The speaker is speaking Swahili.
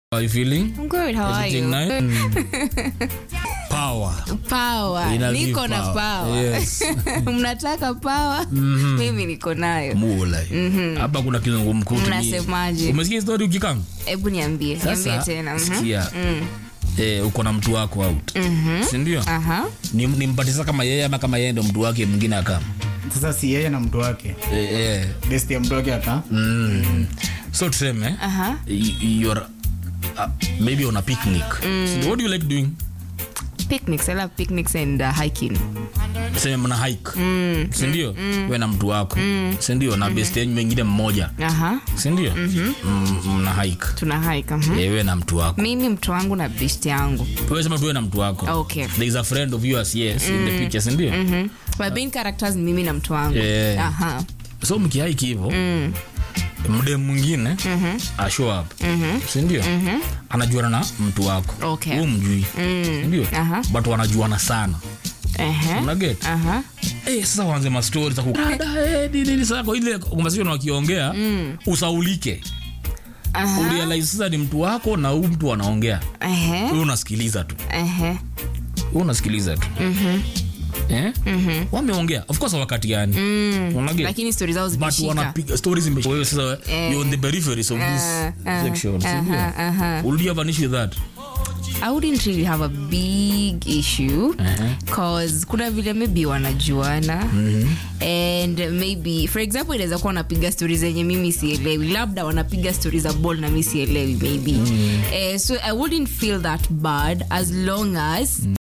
How are you feeling? I'm good. How are Everything you? nice? Mm. Power. Power. Ina Niko give na power. power. Yes. Mnataka power? Mimi niko nayo. Mula. Hapa kuna kizungumkuti. ni- Mnasemaje? Umesikia story ukikanga? Hebu niambie. Niambie Sasa tena. Mhm. sikia. Eh, uko na mtu wako out. Si ndio? Aha. Ni nimpatisa kama yeye ama kama yeye ndo mtu wake mwingine akama. sasa si yeye na mtu wake Eh, eh. besti ya mtu wake aka Mm. So tuseme Aha. y- you're uh, maybe on a picnic. So what do you like doing? Picnics. I love picnics and uh, hiking. Sema mna hike. Si ndio? Wewe na mtu wako. Si ndio? Na best yenu wengine mmoja. Aha. Si ndio? Mm, Mna hike. Tuna hike. mhm. Eh, wewe na mtu wako. Mimi mtu wangu na best yangu. Wewe sema tu wewe na mtu wako. Okay. There is a friend of yours yes in the picture, si ndio? Mhm. My main characters ni mimi na mtu wangu. Yeah. Aha. So mkihike hivyo mde mwingine a show up si ndio anajuana na mtu wako Okay. Wewe mjui si ndio Aha. but wanajuana sana Ehe. unaget Aha. Eh, sasa waanze mastori za kukada eh, nini nini sasa kwa ile conversation wakiongea usaulike Aha. urealize sasa ni mtu wako na huyu mtu anaongea Ehe. wewe unasikiliza tu Ehe. wewe unasikiliza tu eh wameongea of course wakati gani unaget Lakini story zao but zimeshika. wanapiga stories zime- wewe sasa you're on the peripheries of this uh, section si ndio? aha, aha. Would you have an issue with that I wouldn't really have a big issue cause kuna vile maybe wanajuana and maybe for example inaweza kuwa wanapiga stori zenye mimi sielewi labda wanapiga stori za ball na mi sielewi maybe eh, so I wouldn't feel that bad as long as